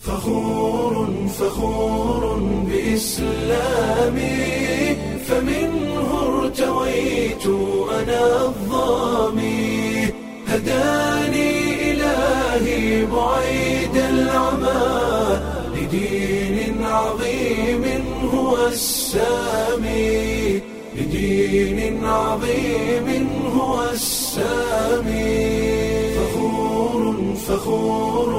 فخور فخور بإسلامي فمنه ارتويت أنا الظامي هداني إلهي بعيد العمى لدين عظيم هو السامي لدين عظيم هو السامي فخور فخور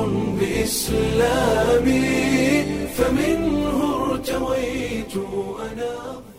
بإسلامي فمنه ارتويت أنا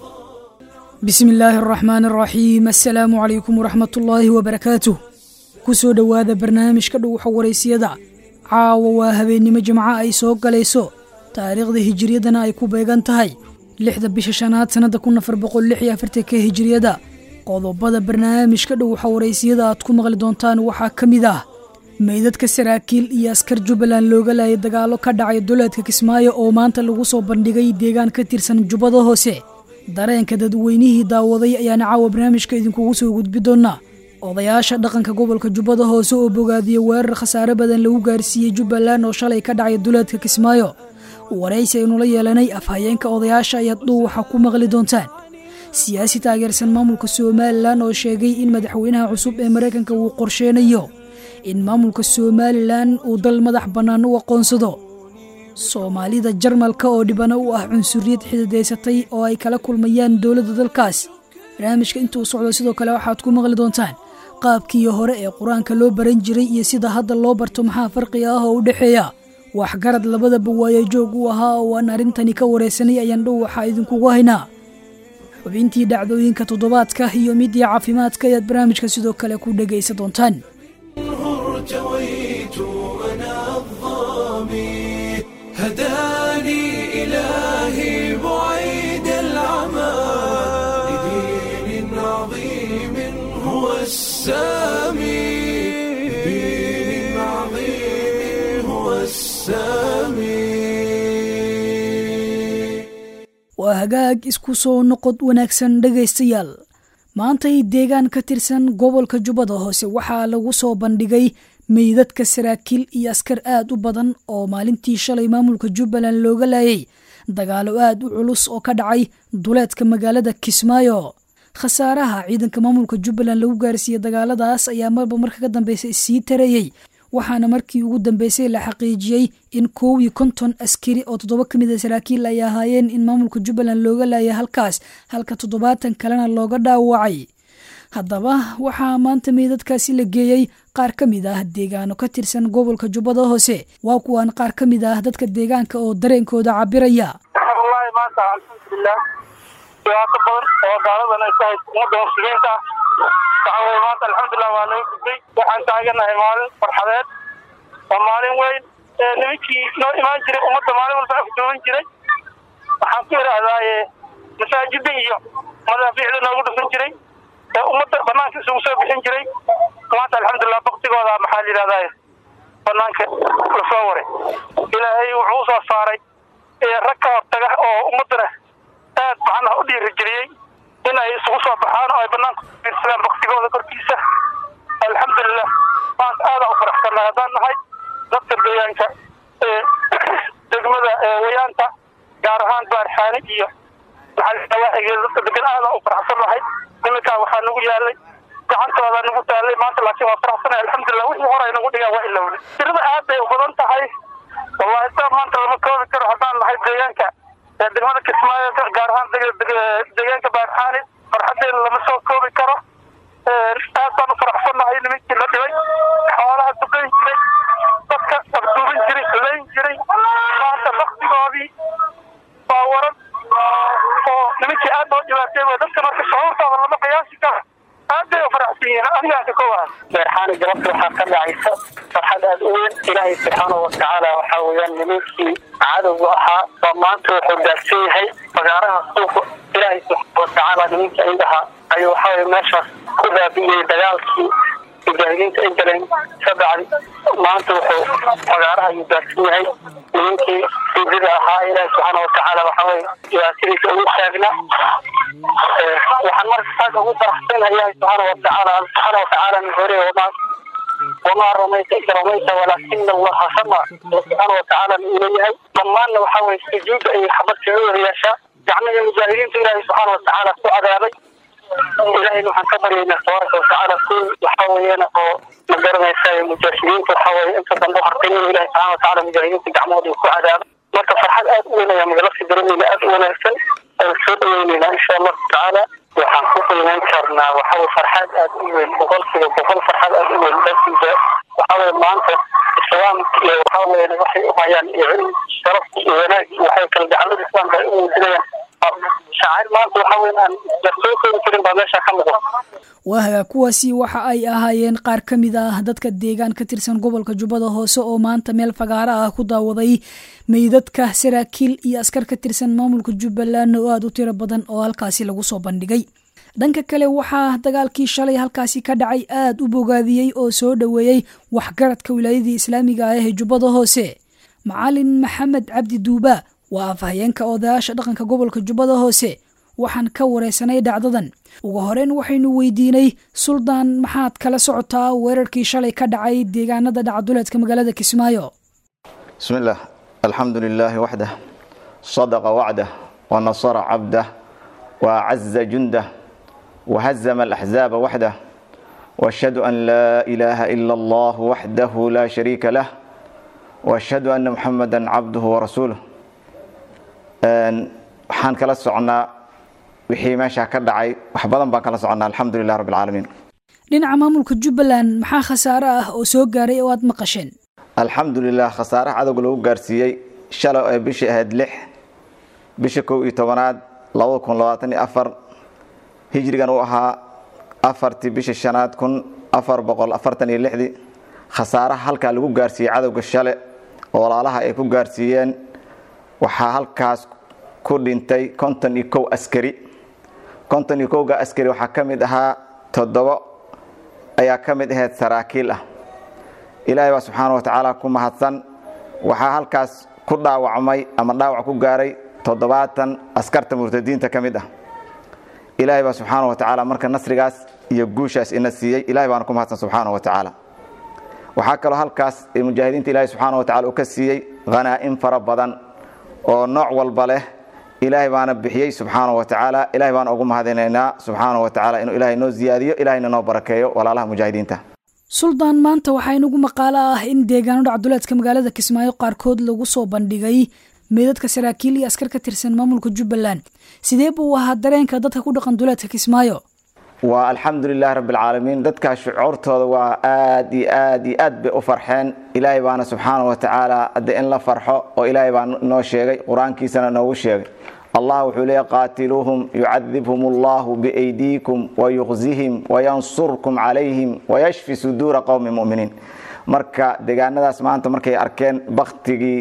bismi illaahi araxmaan araxiim assalaamu calaykum waraxmat ullaahi wabarakaatuh ku soo dhowaada barnaamijka dhuwaxa waraysiyada caawa waa habeennimo jimco ay soo galayso taariikhda hijiriyadana ay ku beegan tahay lixda bisha shanaad sannadda kun afar boqol lix iyo afartanka hijiriyada qodobada barnaamijka dhuwaxa waraysiyada aad ku maqli doontaan waxaa ka mid ah meydadka saraakiil iyo askar jubbaland looga laayay dagaalo ka dhacay duleedka kismaayo oo maanta lagu soo bandhigay deegaan ka tirsan jubbada hoose dareenka dadweynihii daawaday ayaana caawa barnaamijka idinkugu soo gudbi doonaa odayaasha dhaqanka gobolka jubbada hoose oo bogaadiyey weerar khasaare badan lagu gaarsiiyey jubbaland oo shalay ka dhacay duleedka kismaayo waraysi aynula yeelanay afhayeenka odayaasha ayaad dhuuwaxa ku maqli doontaan siyaasi taageersan maamulka somalilan oo sheegay in madaxweynaha cusub ee maraykanka uu qorsheynayo in maamulka somalilan uu dal madax bannaan u aqoonsado soomaalida jarmalka oo dhibano u ah cunsuriyad xididaysatay oo ay kala kulmayaan dowladda dalkaas barnaamijka intuu socdo sidoo kale waxaad ku maqli doontaan qaabkii hore ee qur-aanka loo baran jiray iyo sida hadda loo barto maxaa farqiga ah oo u dhexeeya waxgarad labadaba waaye joog u ahaa oo aan arrintani ka waraysanay ayaan dhow waxaa idinkugu haynaa xubintii dhacdooyinka toddobaadka iyo midii caafimaadka ayaad barnaamijka sidoo kale ku dhegaysa doontaan ارتويت أنا الظامي هداني إلهي بعيد العمى لدين عظيم هو السامي لدين عظيم هو السامي waa hagaag isku soo noqod wanaagsan dhegaystayaal maantay deegaan ka tirsan gobolka jubbada hoose waxaa lagu soo bandhigay meydadka saraakiil iyo askar aad u badan oo maalintii shalay maamulka jubbaland looga laayay dagaalo aad u culus oo ka dhacay duleedka magaalada kismaayo khasaaraha ciidanka maamulka jubbaland lagu gaarsiiyey dagaaladaas ayaa marba marka ka dambeysay sii tarayey waxaana markii ugu dambeysay la xaqiijiyey in koow iyo konton askari oo toddoba ka mid a saraakiil ay ahaayeen in maamulka jubbaland looga laayay halkaas halka toddobaatan kalena looga dhaawacay haddaba waxaa maanta meydadkaasi la geeyey qaar ka mid ah deegaano ka tirsan gobolka jubbada hoose waa kuwaan qaar ka mid ah dadka deegaanka oo dareenkooda cabiraya wallaahi maanta alxamdulilah dhibaato badan oo gaaladan ay ku hayso ummadda muslimiinta waxa weye maanta alxamdulilah waa laga gudbay waxaan taaganahay maalin farxadeed waa maalin weyn ee nimankii noo imaan jiray ummadda maalin walba afduuban jiray waxaan ku idhaahdaaye masaajida iyo madaafiicda noogu dhufan jiray ee ummadda banaanka isugu soo bixin jiray maanta alxamdulilah baktigooda maxaa la yidhahdaaye banaanka lasoo waray ilaahay wuxuu usoo saaray rag ka hortaga oo ummaddana aad macnaha u dhiirigeliyey in ay isugu soo baxaan oo ay banaanka ufiirsadaan baktigooda korkiisa alxamdulilah maanta aadaan u faraxsannahay haddaan nahay dadka deegaanka ee degmada wayaanta gaar ahaan baarxaani iyo maxalawaaxigeeda dadka degan aadaan u faraxsan nahay iminkaa waxaa nagu yaalay gacantooda nagu taalay maanta laakiin waa faraxsanahay alxamdulilah wixii hore ay nagu dhigaan waa ilowna tirada aad bay u badan tahay wallahi taa maanta lama koobi karo haddaan nahay deegaanka degmada kismaayo gaar ahaan deegaanka baarxaani farxadeena lama soo koobi karo aad baan u faraxsannahay nimankii la dhibay xoolaha duqayn jiray dadka abduubin jiray layn jiray maanta baktigoodii waa waran oo nimankii aad loo dhibaatay way dadka marka shucuurtooda lama qiyaasi karo aad bay u faraxsan yihiin anigaan ka kowaha beerxaani galabta waxaa ka dhacaysa farxad aad u weyn ilaahay subxaanahu watacaala waxaa weeyaan nimankii cadowga ahaa oo maanta wuxuu gaarsan yahay fagaaraha suuqa ilaahay subxaana watacaala nimankii indhaha ayuu waxaa weye meeshaas ku baabi'iyey dagaalkii mujaahidiinta ay galeen ka bacdi maanta wuxuu fagaaraha ayuu gaarsan yahay nimankii siidida ahaa ilaahay subxaana watacaala waxaa weye dhibaatadiisa ugu taagna waxaan marka saaka ugu faraxsanahay ilaahay subxaana watacaala subxaana watacaala min hore wamaa wamaa ramayta id ramayta walaakina allaha rama alla subxaana watacaala uu leeyahay dhammaanna waxaa weye sujuudda ay xabadka u yeeshaa gacmihii mujaahidiinta ilaahay subxaana watacaala ku cadaabay ilahayna waxaan ka baryaynaa tabaaraka watacaala kuwi waxaa weeyaan oo ma garanaysa mujaahidiinta waxaa weye inta dambe u hartay inuu ilahay subxana watacaala mujaahidiinta gacmahooda uu ku cadaabo marka farxad aad u weyn ayaa magalasi daremayna aad u wanaagsan aan soo dhaweyneynaa insha allahu tacaala waxaan ku qiimeyn karnaa waxa weye farxad aad u weyn boqolkiiba boqol farxad aad u weyn dartiisa waxaa weye maanta islaamka iyo waxaa weye waxay u hayaan iyo cilmi sharafka iyo wanaag waxay kala gacalada islaamka ay u muujinayaan shaacir maanta waxaa weye aan la soo koobi karin baa meesha ka muuqda waahaga kuwaasi waxa ay ahaayeen qaar ka mid ah dadka deegaan ka tirsan gobolka jubbada hoose oo maanta meel fagaaro ah ku daawaday meydadka saraakiil iyo askar ka tirsan maamulka jubbaland oo aada u tiro badan oo halkaasi lagu soo bandhigay dhanka kale waxaa dagaalkii shalay halkaasi ka dhacay aada u bogaadiyey oo soo dhoweeyey waxgaradka wilaayadii islaamiga ah ee jubbada hoose macalin maxamed cabdi duuba waa afhayeenka odayaasha dhaqanka gobolka jubbada hoose waxaan ka wareysanay dhacdadan ugu horeyn waxaynu weydiinay suldaan maxaad kala socotaa weerarkii shalay ka dhacay deegaanada dhacduleedka magaalada kismaayo بسم الله الحمد لله وحده صدق وعده ونصر عبده وعز جنده وهزم الأحزاب وحده واشهد أن لا إله إلا الله وحده لا شريك له واشهد أن محمدا عبده ورسوله Een, waxaan kala soconnaa wixii meesha ka dhacay wax badan baan kala soconnaa alxamdu lilah rabbi alcaalamiin dhinaca maamulka jubbaland maxaa khasaare ah oo soo gaaray oo aad maqasheen alxamdu lilah khasaaraha cadowga lagu gaarsiiyey shalay ee bishii ahayd lix bisha kow iyo tobanaad labada kun labaatan iyo afar hijrigan uu ahaa afartii bishii shanaad kun afar boqol afartan iyo lixdii khasaaraha halkaa lagu gaarsiiyey cadowga shale oo walaalaha ay ku gaarsiiyeen waxaa halkaas ku dhintay konton iyo kow askari konton iyo kowga askari waxaa ka mid ahaa toddobo ayaa ka mid ahayd saraakiil ah ilaahay baa subxaana wa tacaala ku mahadsan waxaa halkaas ku dhaawacmay ama dhaawac ku gaaray toddobaatan askarta murtadiinta ka mid ah ilaahay baa subxaana wa tacaala marka nasrigaas iyo guushaas ina siiyey ilahay baana ku mahadsan subxaana wa tacaala waxaa kaloo halkaas mujaahidiinta ilaahay subxaana wa tacala uu ka siiyey khanaa'im fara badan oo nooc walba leh ilaahay baana bixiyey subxaana wa tacaala ilahay baan ugu mahadinaynaa subxaana wa tacaala inuu ilaahay noo ziyaadiyo ilahayna noo barakeeyo walaalaha mujaahidiinta suldaan maanta waxaa inagu maqaalo ah in deegaano dhacduleedka magaalada kismaayo qaarkood lagu soo bandhigay meydadka saraakiil iyo askar ka tirsan maamulka jubbaland sidee buu ahaa dareenka dadka ku dhaqan duleedka kismaayo waa alxamdu lilahi rabbi alcaalamiin dadkaa shucuurtooda waa aad iyo aad iyo aad bay u farxeen ilaahay baana subxaana wa tacaala hadde in la farxo oo ilaahay baa noo sheegay qur-aankiisana noogu sheegay allah wuxuu leeya qaatiluuhum yucadibhum allahu biaydiikum wayuqzihim wayansurkum calayhim wayashfi suduura qowmi muminiin marka deegaanadaas maanta markay arkeen baktigii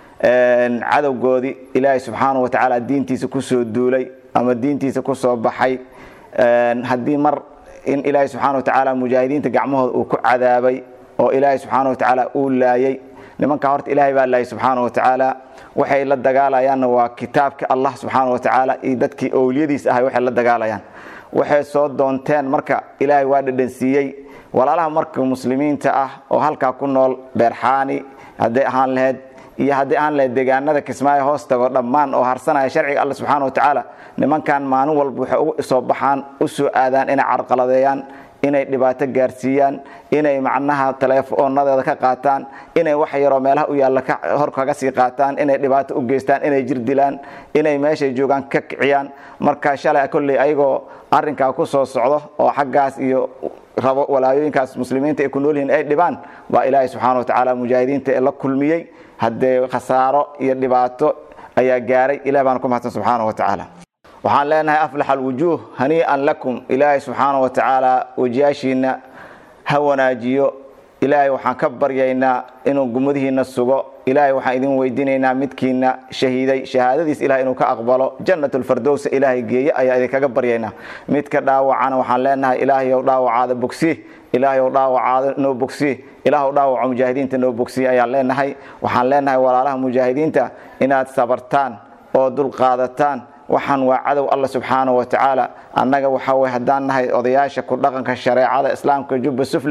cadowgoodii ilaahay subxaana wa tacaala diintiisa kusoo duulay ama diintiisa kusoo baxay haddii mar in ilaahay subxaana wa tacaala mujaahidiinta gacmahooda uu ku cadaabay oo ilaahay subxaana wa tacaala uu laayay nimanka horta ilaahay baa laayay subxaana wa tacaala waxay la dagaalayaanna waa kitaabka allah subxaana wa tacaala iyo dadkii owliyadiis ahay waxay la dagaalayaan waxay soo doonteen marka ilaahay waa dhadhansiiyey walaalaha marka muslimiinta ah oo halkaa ku nool beerxaani hadday ahaan lahayd iyo haddii aan lahayd deegaanada kismaayo hoos tago dhammaan oo harsanaya sharciga alla subxaana wa tacaala nimankan maalin walba waxay ugu soo baxaan u soo aadaan inay carqaladeeyaan inay dhibaato gaarsiiyaan inay macnaha taleefoonadeeda ka qaataan inay wax yaroo meelaha u yaalla hor kaga sii qaataan inay dhibaato u geystaan inay jir dilaan inay meeshay joogaan ka kiciyaan marka shalay kolley ayagoo arrinkaa ku soo socdo oo xaggaas iyo rabo walaayooyinkaas muslimiinta ay ku nool yihiin ay dhibaan baa ilaahay subxaana wa tacaala mujaahidiinta ee la kulmiyey haddee khasaaro iyo dhibaato ayaa gaaray ilahi baana ku mahadsan subxaana wa tacaala waxaan leenahay aflax alwujuuh hanii'an lakum ilaahay subxaana wa tacaala wejiyaashiina ha wanaajiyo ilaahay waxaan ka baryaynaa inuu gumadihiina sugo ilaahay waxaan idin weydiinaynaa midkiina shahiiday shahaadadiis ilahay inuu ka aqbalo jannat lfardowsa ilaahay geeye ayaa idinkaga baryaynaa midka dhaawacana waxaan leenahay ilaahayow dhaawacaada bogsi ilaahayow dhaawacaada noo bogsi ilaahw dhaawaco mujaahidiinta noo bogsiye ayaan leenahay waxaan leenahay walaalaha mujaahidiinta inaad sabartaan oo dulqaadataan waxaan waa cadow alla subxaana wa tacaala annaga waxa wey haddaan nahay odayaasha ku dhaqanka shareecada islaamka jubba sufla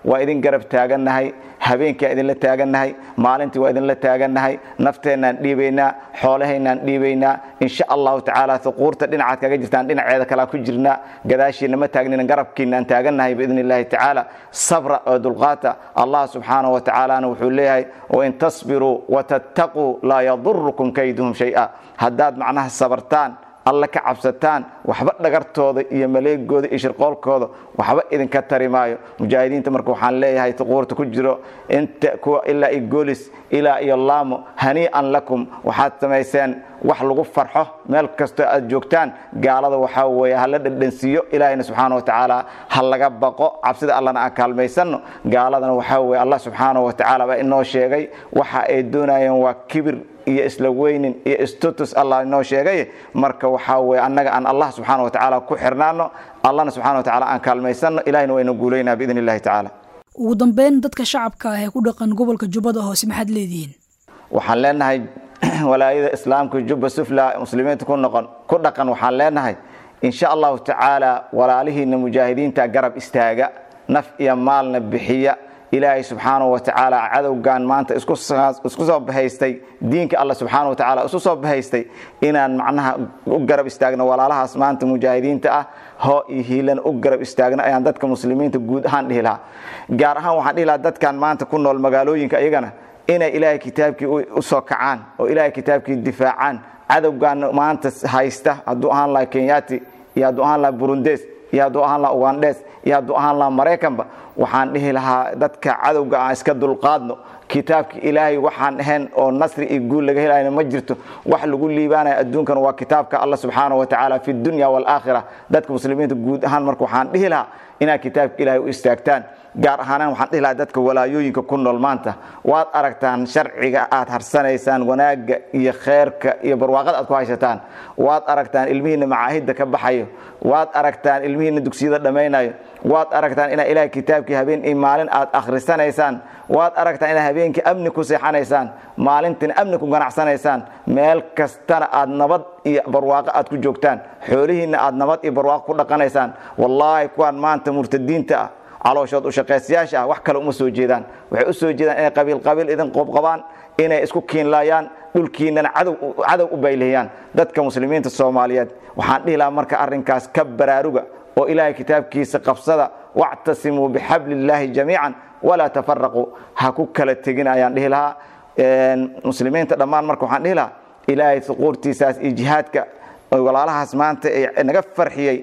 waa idin garab taagannahay habeenkii waa idinla taagannahay maalintii waa idinla taagannahay nafteennaan dhiibaynaa xoolahaynaan dhiibaynaa insha allahu tacaala huquurta dhinacaad kaga jirtaan dhinaceeda kalea ku jirnaa gadaashiina ma taagnina garabkiinaan taagannahay biidn illahi tacaala sabra oo dulqaata allah subxaanahu wa tacaalana wuxuu leeyahay wain tasbiruu watattaquu laa yadurukum kayduhum shay-a haddaad macnaha sabartaan alla ka cabsataan waxba dhagartooda iyo maleegooda iyo shirqoolkooda waxba idinka tari maayo mujaahidiinta marka waxaan leeyahay tuquurta ku jiro inta kuwa ilaa iyo goolis ilaa iyo laamo hanii'an lakum waxaad samayseen wax lagu farxo meel kastoo aad joogtaan gaalada waxaa weeye hala dhadhansiiyo ilaahayna subxaana wa tacaala ha laga baqo cabsida allana aan kaalmaysanno gaaladana waxaa weeye allah subxaana wa tacaala baa inoo sheegay waxa ay doonayeen waa kibir iyo isla weynin iyo status allah inoo sheegay marka waxaa weye annaga aan allah subxaana wa tacaala ku xirnaano allahna subxana wa tacaala aan kaalmaysanno ilahina wayna guulaynaa biidn illahi tacaala ugu dambeyn dadka shacabka ah ee ku dhaqan gobolka jubbada hoose maxaad leedihiin waxaan leenahay walaayada islaamka jubba sufla muslimiinta ku noqon ku dhaqan waxaan leenahay insha allahu tacaala walaalihiina mujaahidiinta garab istaaga naf iyo maalna bixiya ilaahay subxaanahu wa tacaala cadowgan maanta isku soo bahaystay diinka alla subxaana wa tacaala isu soo bahaystay inaan macnaha u garab istaagno walaalahaas maanta mujaahidiinta ah hoo iyo hiilan u garab istaagno ayaan dadka muslimiinta guud ahaan dhihi lahaa gaar ahaan waxaan dhihi lahaa dadkan maanta ku nool magaalooyinka iyagana inay ilaahay kitaabkii u soo kacaan oo ilaahay kitaabkii difaacaan cadowgan maanta haysta hadduu ahaan laha kenyati iyo hadduu ahaan laha burundes iyo hadduu ahaan laha ugandes iyo hadduu ahaan laha maraykanba waxaan dhihi lahaa dadka cadowga aan iska dulqaadno kitaabka ilaahay waxaan ahayn oo nasri iyo guul laga helayna ma jirto wax lagu liibaanaya adduunkan waa kitaabka alla subxaana wa tacaala fi dunya waalaakhira dadka muslimiinta guud ahaan marka waxaan dhihi lahaa inaad kitaabka ilaahay u istaagtaan gaar ahaanaan waxaan dhihi lahaa dadka walaayooyinka ku nool maanta waad aragtaan sharciga aad harsanaysaan wanaagga iyo kheerka iyo barwaaqada aad ku haysataan waad aragtaan ilmihiina macaahidda ka baxayo waad aragtaan ilmihiina dugsiyada dhammaynayo waad aragtaan inaa ilahay kitaabkii habeen iyo maalin aad akhrisanaysaan waad aragtaan inaa habeenkii amni ku seexanaysaan maalintiina amni ku ganacsanaysaan meel kastana aad nabad iyo barwaaqo aad ku joogtaan xoolihiinna aad nabad iyo barwaaqo ku dhaqanaysaan wallaahi kuwaan maanta murtadiinta ah calooshood u shaqaysayaasha ah wax kale uma soo jeedaan waxay u soo jeedaan inay qabiil qabiil idin qoobqabaan inay isku kiinlaayaan dhulkiinana cadow u baylihiyaan dadka muslimiinta soomaaliyeed waxaan dhihi lahaa marka arrinkaas ka baraaruga oo ilaahay kitaabkiisa qabsada wactasimuu bixabli illaahi jamiican walaa tafaraquu ha ku kala tegin ayaan dhihi lahaa muslimiinta dhammaan marka waxaan dhihi lahaa ilaahay suquurtiisaas iyo jihaadka walaalahaas maanta ee naga farxiyey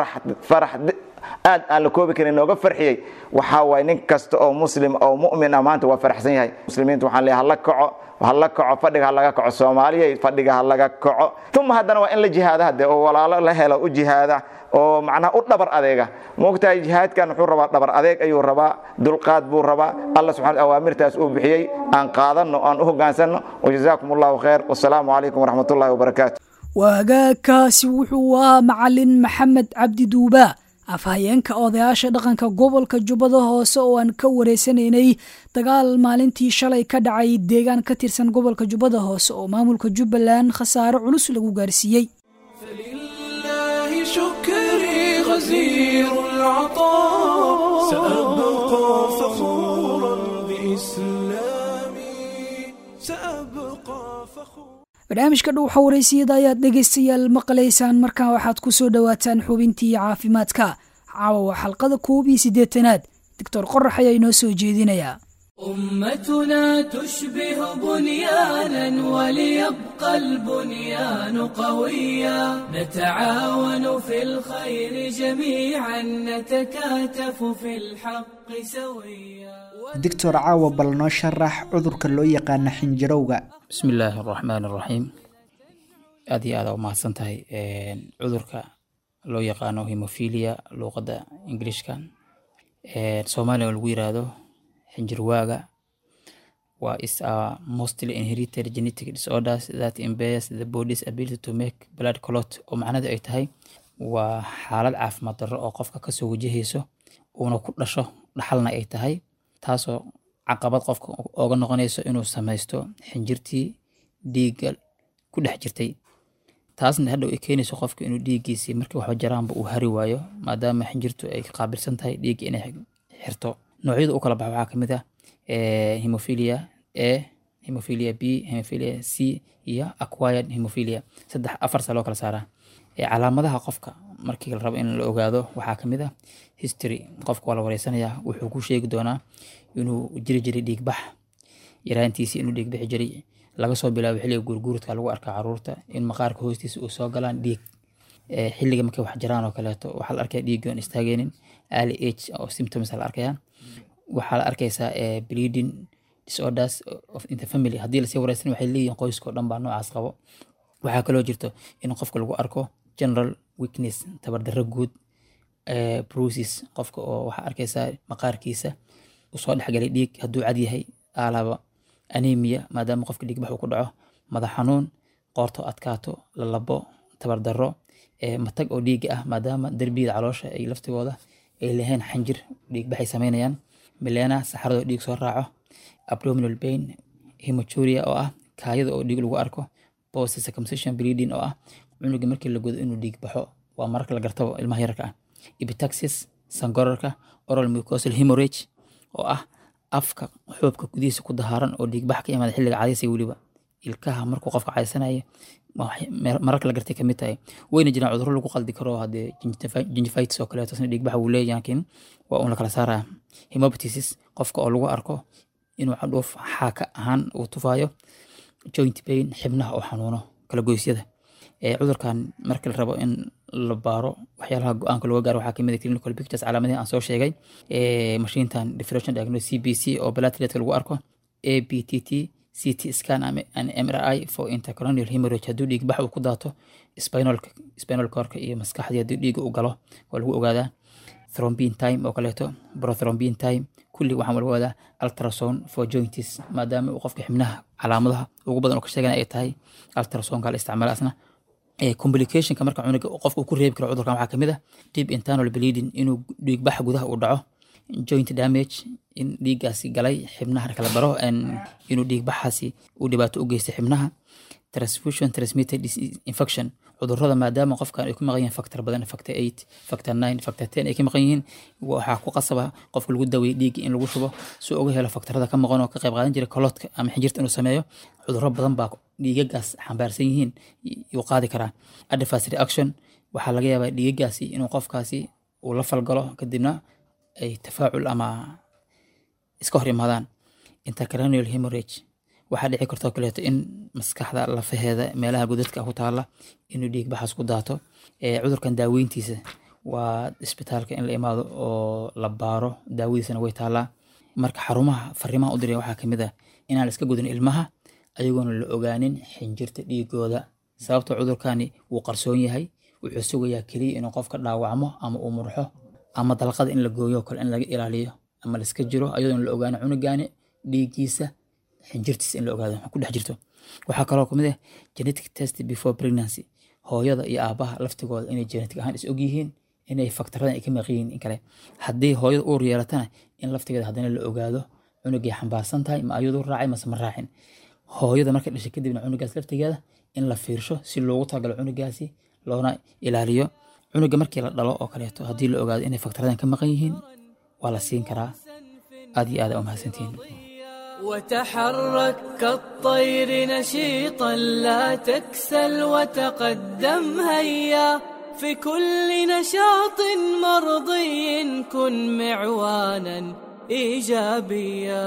farax aad aan la koobi karin nooga farxiyey waxaa waaye nin kasta oo muslim oo mu'min ah maanta waa faraxsan yahay muslimiinta waxaan leeyahay hala kaco hala kaco fadhiga ha laga kaco soomaaliya fadhiga ha laga kaco uma haddana waa in la jihaada hadde oo walaalo la helo u jihaada oo macnaha u dhabar adeega moogtahay jihaadkan wuxuu rabaa dhabar adeeg ayuu rabaa dulqaad buu rabaa alla subxana awaamirtaas uu bixiyey aan qaadanno aan u hoggaansanno wajazaakum allahu khayr wasalaamu calaykum waraxmat ullahi wabarakaatu waagaagkaasi wuxuu ahaa macalin maxamed cabdi duubaa afhayeenka odayaasha dhaqanka gobolka jubbada hoose oo aan ka wareysanaynay dagaal maalintii shalay ka dhacay deegaan ka tirsan gobolka jubbada hoose oo maamulka jubbaland khasaare culus lagu gaarsiiyey فلله شكري غزير العطاء سأبقى فخورا بإسلامي سأبقى فخورا barnaamijka dhow xawareysiyada ayaad dhegaystayaal maqlaysaan markaa waxaad ku soo dhowaataan xubintii caafimaadka caawa waa xalqada koob iyo siddeetanaad doctor qorax ayaa inoo soo jeedinayaa أمتنا تشبه بنيانا وليبقى البنيان قويا نتعاون في الخير جميعا نتكاتف في الحق سويا doctor caawa bal noo sharax cudurka loo yaqaana xinjirowga bismi illaahi araxmaan araxiim aad iyo aada u mahadsan tahay cudurka loo yaqaano hemophilia luuqadda ingiliishka soomaaliya lagu yiraahdo xinjirwaaga waa is a mostly inherited genetic disorders that impairs the body's ability to make blood clot oo macnadu ay tahay waa xaalad caafimaad darro oo qofka kasoo wajahayso uuna ku dhasho dhaxalna ay tahay taasoo caqabad qofka ooga noqonayso inuu samaysto xinjirtii dhiigga ku dhex jirtay taasna hadhow ay keenayso qofka inuu dhiiggiisii markii waxba jaraanba uu hari waayo maadaama xinjirtu ay qaabilsan tahay dhiigga inay xirto noocyada u kala baxa waxaa kamid ah hemophilia a hemophilia b hemophilia c iyo acquired hemophilia saddex afar saa loo kala saaraa calaamadaha qofka markii la rabo in la ogaado waxaa kamid ah history qofka waa la wareysanayaa wuxuu ku sheegi doonaa inuu jiri jiray dhiigbax yaraantiisi inuu dhiigbixi jiray laga soo bilaabo xilliga guurguurka lagu arkaa caruurta in maqaarka hoostiisa uu soo galaan dhiig xilliga markay wax jiraan oo kaleeto waxaa la arkaya dhiigii oon istaageynin early age oo symptoms la arkaya waxaa la arkaysaa bleeding disorders of in the family haddii lasii wareysan waxay leeyihin qoyskao dhan baa noocaas qabo waxaa kaloo jirto in qofka lagu arko general weakness tabardarro guud bruces qofka oo waxaa arkaysaa maqaarkiisa usoo dhexgalay dhiig hadduu cad yahay aalaba anemia maadaama qofka dhiigbax uu ku dhaco madax xanuun qoorto adkaato lalabo tabardarro matag oo dhiiga ah maadaama derbiyada caloosha ay laftigooda ay lahayn xanjir dhiigbaxay sameynayaan milena saxaradoo dhiig soo raaco abdominal pain hematuria oo ah kaayada oo dhiig lagu arko post circumcision bleeding oo ah cunuga markii la godo inuu dhiig baxo waa mararka la gartabo ilmaha yarka ah epitaxis sangorarka oral mucosal hemorrhage oo ah afka xoobka gudihiisa ku dahaaran oo dhiigbax ka imaada xilliga cadaysiga weliba ilkaha markuu qofka cadaysanaya mararka la gartay kamid tahay wayna jiraan cudurro lagu qaldi karo hadee gingivitis oo kaleeto isna dhiigbax wuu leeyahay laakiin waa un la kala saaraya hemoptysis qofka oo lagu arko inuu cadhuuf xaaka ahaan uu tufayo joint pain xibnaha oo xanuuno kala goysyada cudurkan marka la rabo in la baaro waxyaalaha go-aanka looga gaaro waxaa kamid ah clinical pictures calaamadihi aan soo sheegay mashiintan differential diagnosis cbc oo plateletka lagu arko abtt ct scan and mri for intercolonial hemorrhage hadduu dhiig bax uu ku daato spinalka spinal corka iyo maskaxdii haddii dhiiga u galo waa lagu ogaadaa thrombin time oo kaleeto prothrombin time kulli waxaan lagu ogaadaa ultrasound for joints maadaama uu qofka xibnaha calaamadaha ugu badan oo ka sheegana ay tahay ultrasoundka la isticmaala asna complicationka marka cunuga qofka uu ku reebi karo cudurkan waxaa kamid ah deep internal bleeding inuu dhiigbax gudaha uu dhaco joint damage in dhiiggaasi galay xibnaha kala baro inuu dhiigbaxaasi uu dhibaato u geystay xibnaha transfusion transmitted infection cudurrada maadaama qofkan ay ku maqan yihiin factor badan factor eight factor nine factor ten ay ka maqan yihiin waxaa ku qasaba qofka lagu daweeyey dhiigga in lagu shubo si uga helo faktarada ka maqan oo ka qayb qaadan jiray koloodka ama xinjirta inuu sameeyo cudurro badan baa dhiigagaas xambaarsan yihiin yuu qaadi karaa adverse reaction waxaa laga yaabaa dhiigagaasi inuu qofkaasi uu la falgalo kadibna ay tafaacul ama iska hor imaadaan intercranial hemorrhage waxaa dhici kartoo kaleeto in maskaxda lafaheeda meelaha godadka ku taala inuu dhiig baxaas ku daato cudurkan daaweyntiisa waa isbitaalka in la imaado oo la baaro daawadiisana way taalaa marka xarumaha fariimaha u diray waxaa kamid ah inaan la iska gudin ilmaha ayagoona la ogaanin xinjirta dhiigooda sababta cudurkani wuu qarsoon yahay wuxuu sugayaa keliya inuu qofka dhaawacmo ama uu murxo ama dalqada in la gooyo kale in laga ilaaliyo ama la iska jiro ayadoona la ogaano cunugaani dhiigiisa xinjirtiisa in la ogaado ku dhex jirto waxaa kaloo kamid ah genetic test before pregnancy hooyada iyo aabaha laftigooda inay genetic ahaan is ogyihiin inay faktaradan ay ka maqiyiin in kale haddii hooyada uur yeelatana in laftigeeda haddana la ogaado cunugay xambaarsan tahay ma ayadu raacay mase ma raacin hooyada markay dhashay kadibna cunugaas laftigeeda in la fiirsho si loogu talagalo cunugaasi loona ilaaliyo cunuga markii la dhalo oo kaleeto haddii la ogaado inay faktaradan ka maqan yihiin waa la siin karaa aad iyo aad umahadsantihiin وتحرك كالطير نشيطا لا تكسل وتقدم هيا في كل نشاط مرضي كن معوانا ايجابيا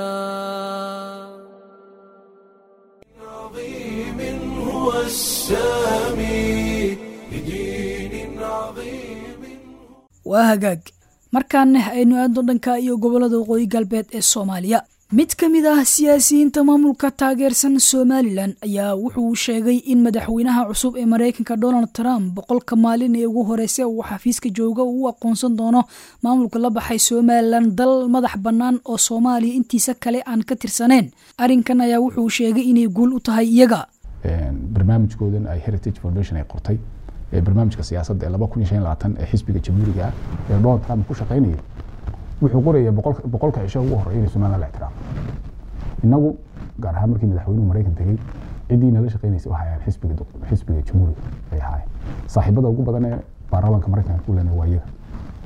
عظيم هو السامي لدين عظيم waa hagaag markaana aynu aadno dhanka iyo gobollada waqooyi galbeed ee soomaaliya mid ka mid ah siyaasiyiinta maamulka taageersan somalilan ayaa wuxuu sheegay in madaxweynaha cusub ee maraykanka donald trump boqolka maalin ee ugu horeysa uu xafiiska jooga uu u aqoonsan doono maamulka la baxay somalilan dal madax bannaan oo soomaaliya intiisa kale aan ka tirsaneen arrinkan ayaa wuxuu sheegay inay guul u tahay iyaga barnaamijkoodan ay heritage foundation ay qortay ee barnaamijka siyaasadda ee laba kun iyo shan iyo labaatan ee xisbiga jamhuuriga ah ee donald trump ku shaqaynayay wuxuu qoraya boqolka cisho ugu horreeya inay somaliland la ixtiraamo innagu gaar ahaan markii madaxweynuhu maraykan tegey ciddii nala shaqaynaysay waxay ahayn xisbiga xisbiga jamhuuriga ay ahaayeen saaxiibada ugu badan ee baarlamaanka maraykanka ku lena waa iyaga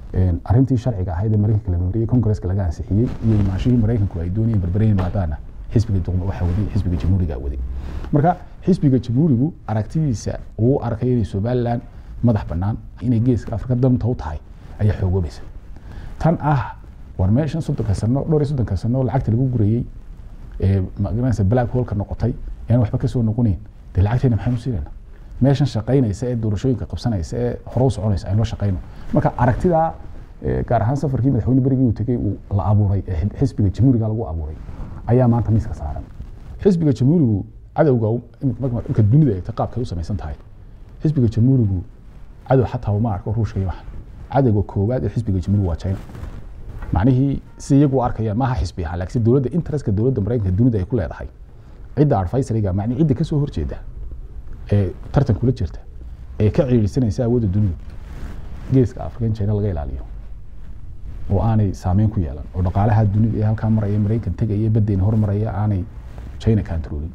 arrintii sharciga ahayd ee maraykanka la mariyey kongresska laga ansixiyey iyo imaanshihii maraykanku ay doonayeen berbereyn maadaana xisbiga duqma waxa waday xisbiga jamhuuriga waday marka xisbiga jamhuurigu aragtidiisa uu arkay inay somaliland madax bannaan inay geeska afrika danta u tahay ayaa xoogoobaysa tan ah war meeshan soddonka sano dhowr iyo soddonka sano lacagta lagu gurayey ee magaranaysa black holka noqotay yaan waxba kasoo noqonayn dee lacagteena maxaynu siinayna meeshan shaqaynaysa ee doorashooyinka qabsanaysa ee hore u soconaysa aynu la shaqayno marka aragtidaa gaar ahaan safarkii madaxweyne berigii uu tegey uu la abuuray ee xisbiga jamhuuriga lagu abuuray ayaa maanta miiska saaran xisbiga jamhuurigu cadowga marka dunida eegta qaabkay u samaysan tahay xisbiga jamhuurigu cadow xataa uma arko ruushka iyo waxan cadowga koowaad ee xisbiga jamhuurigu waa china macnihii si iyagu u arkayaan maaha xisbi ahaan laakiin dowladda interestka dowladda maraykanka dunida ay ku leedahay cidda advisoriga macni cidda kasoo horjeeda ee tartan kula jirta ee ka ciirisanaysa awoodda dunida geeska afrikan china laga ilaaliyo oo aanay saameyn ku yeelan oo dhaqaalaha dunida ee halkaa maraya maraykan tegaya baddeen hormaraya aanay china controlin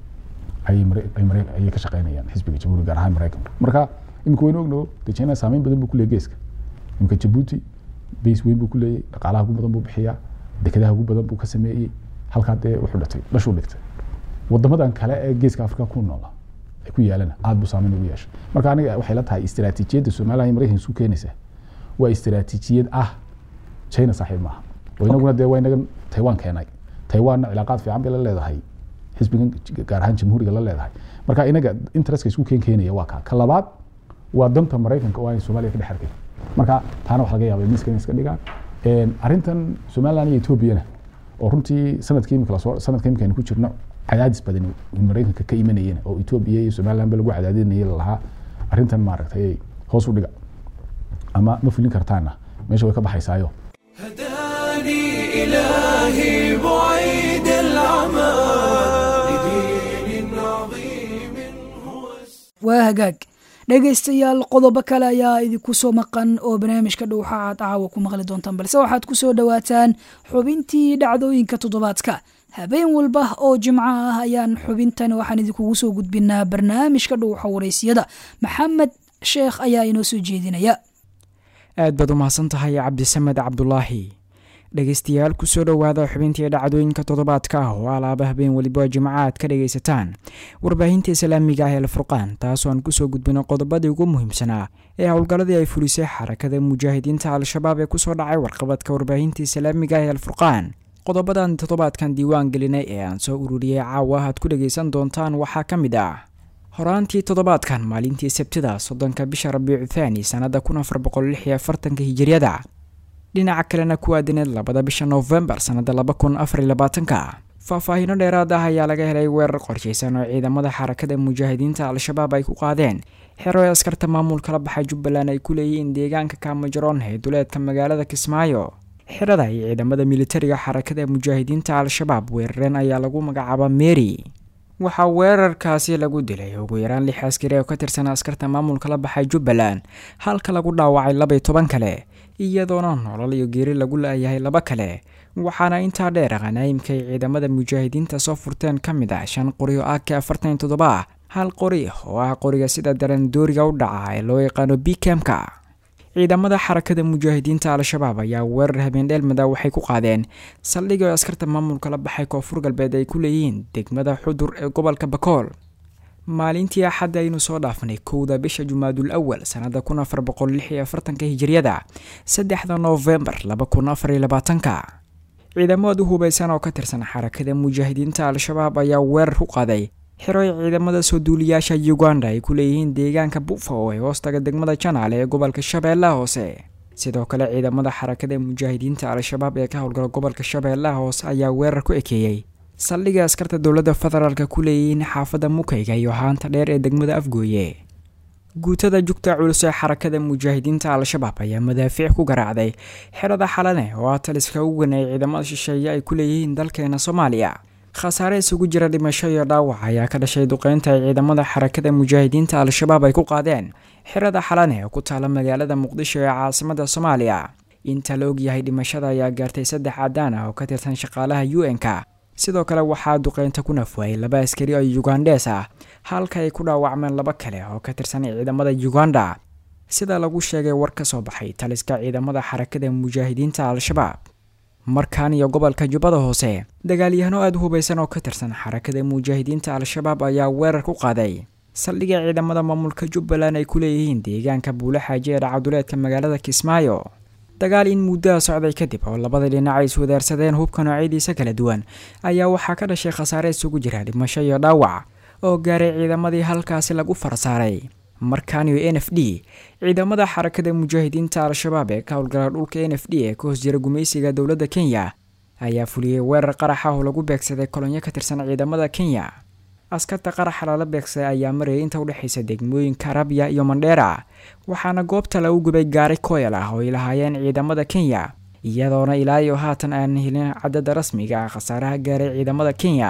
ayay ka shaqeynayaan xisbiga jamhuuriga gaar ahaan maraykanku marka imika waynu ogno de china saameyn badan buu ku leeyahy geeska imika jabuuti base weyn buu ku leeyahy dhaqaalaha ugu badan buu bixiyaa dekedaha ugu badan buu ka sameeyey halkaa dee wuxuu dhatay dhashuu dhigtay wadamadan kale ee geeska afrika ku noola ay ku yaalana aad buu saameyn ugu yeeshay marka aniga waxay la tahay istiraatiijiyadda somaliland iyo maraykanka isu keenaysa waa istiraatiijiyad ah china saaxiib maaha oo inaguna dee waa inagan taiwan keenay taiwanna cilaaqaad fiican bay la leedahay xisbigan gaar ahaan jamhuuriga la leedahay marka inaga interestka isku keen keenaya waa kaa ka labaad waa danta maraykanka oo aanay soomaaliya ka dhex arkay marka taana wax laga yaabay miiska inay iska dhigaan arrintan somaliland iyo etoobiyana oo runtii sanadkii imika lasoo sanadka imika aynu ku jirno cadaadis badan maraykanka ka imanayeen oo etoobiya iyo somaliland ba lagu cadaadinayay lalahaa arrintan maaragtay hoos u dhiga ama ma fulin kartaana meesha way ka baxaysaayo هداني إلهي بعيد العمى لدين عظيم هو waa hagaag dhegaystayaal qodobo kale ayaa idinku soo maqan oo barnaamijka dhowxa aad caawa ku maqli doontaan balse waxaad ku soo dhowaataan xubintii dhacdooyinka toddobaadka habeen walba oo jimco ah ayaan xubintan waxaan idinkugu soo gudbinaa barnaamijka dhowxa waraysiyada maxamed sheekh ayaa inoo soo jeedinaya aad baad u mahadsan tahay cabdisamed cabdulaahi dhegaystayaal kusoo dhowaada xubintii dhacdooyinka toddobaadka ah oo alaaba habeen weliba jimco aad ka dhagaysataan warbaahinta islaamiga ah ee alfurqaan taasoo aan kusoo gudbino qodobadii ugu muhiimsanaa ee howlgalladii ay fulisay xarakada mujaahidiinta al-shabaab ee kusoo dhacay warqabadka warbaahinta islaamiga ah ee alfurqaan qodobadan toddobaadkan diiwaan gelinay ee aan soo ururiyey caawa aad ku dhagaysan doontaan waxaa ka mid ah horaantii toddobaadkan maalintii sabtida soddonka bisha rabiicu thaani sannada kun afar boqol lix iyo afartanka hijiriyada dhinaca kalena ku aadaneed labada bisha noofembar sannada laba kun afariyo labaatanka faahfaahiino dheeraad ah ayaa laga helay weerar qorshaysan oo ciidamada xarakada mujaahidiinta al-shabaab ay ku qaadeen xero ee askarta maamulkala baxay jubbaland ay ku leeyihiin deegaanka kaamajaroon ee duleedka magaalada kismaayo xerada iyo ciidamada militariga xarakada mujaahidiinta al-shabaab weerareen ayaa lagu magacaaba mary waxaa weerarkaasi lagu dilay ugu yaraan lix askari oo ka tirsan askarta maamulka la baxay jubbaland halka lagu dhaawacay labay toban kale iyadoona nolol iyo geeri lagu la-yahay laba kale waxaana intaa dheer khanaayimka ay ciidamada mujaahidiinta soo furteen ka mid ah shan qori oo ak afartan toddoba ah hal qori oo ah qoriga sida daran dooriga u dhaca ee loo yaqaano bikemka ciidamada xarakada mujaahidiinta al-shabaab ayaa weerar habeendheelmada waxay ku qaadeen saldhig oo askarta maamulka la baxay koonfur galbeed ay ku leeyihiin degmada xudur ee gobolka bakool maalintii axadda aynu soo dhaafnay kowda bisha jumaadul awal sannada kun afar boqol lix iyo afartanka hijiriyada saddexda noofembar laba kun afar iyo labaatanka ciidamad u hubaysan oo ka tirsan xarakada mujaahidiinta al-shabaab ayaa weerar ku qaaday xiro ay ciidamada soo duuliyaasha uganda ay ku leeyihiin deegaanka bufa oo ay hoostaga degmada janaale ee gobolka shabeellaha hoose sidoo kale ciidamada xarakada mujaahidiinta al-shabaab ee ka howlgala gobolka shabeellaha hoose ayaa weerar ku ekeeyey saldhiga askarta dowladda federaalk ku leeyihiin xaafadda mukayga iyo haanta dheer ee degmada afgooye guutada jugta culus ee xarakada mujaahidiinta al-shabaab ayaa madaafiic ku garaacday xerada xalane oo ah taliska ugu weyn ee ciidamada shisheeye ay ku leeyihiin dalkeena soomaaliya khasaare isugu jira dhimasho iyo dhaawac ayaa ka dhashay duqeynta ay ciidamada xarakada mujaahidiinta al-shabaab ay ku qaadeen xerada xalane oo ku taala magaalada muqdisho ee caasimada soomaaliya inta la ogyahay dhimashada ayaa gaartay saddex cadaan ah oo ka tirsan shaqaalaha u n-ka sidoo kale waxaa duqeynta ku nafwaayay laba askari oo yugandhees ah halka ay ku dhaawacmeen laba kale oo ka tirsan ciidamada uganda sida lagu sheegay war ka soo baxay taliska ciidamada xarakada mujaahidiinta al-shabaab markaan iyo gobolka jubbada hoose dagaalyahano aada u hubaysan oo ka tirsan xarakada mujaahidiinta al-shabaab ayaa weerar ku qaaday saldhiga ciidamada maamulka jubbaland ay ku leeyihiin deegaanka buule xaaji ee dhacaduleedka magaalada kismaayo dagaal in muddaha socday kadib oo labada dhinac ay iswadaarsadeen hubka noocyadiisa kala duwan ayaa waxaa ka dhashay khasaare isugu jira dhimasho iyo dhaawac oo gaaray ciidamadii halkaasi lagu farsaaray markaaniyo n f d ciidamada xarakada mujaahidiinta al-shabaab ee ka howlgala dhulka n f d ee ka hoos jira gumaysiga dowladda kenya ayaa fuliyey weerar qarax ah oo lagu beegsaday kolonyo ka tirsan ciidamada kenya askarta qaraxa lala beegsaday ayaa marayay inta udhexaysa degmooyinka arabya iyo mandheera waxaana goobta lagu gubay gaari koyal ah oo ay lahaayeen ciidamada kenya iyadoona ilaa iyo haatan aan helin cadada rasmiga ah khasaaraha gaaray ciidamada kenya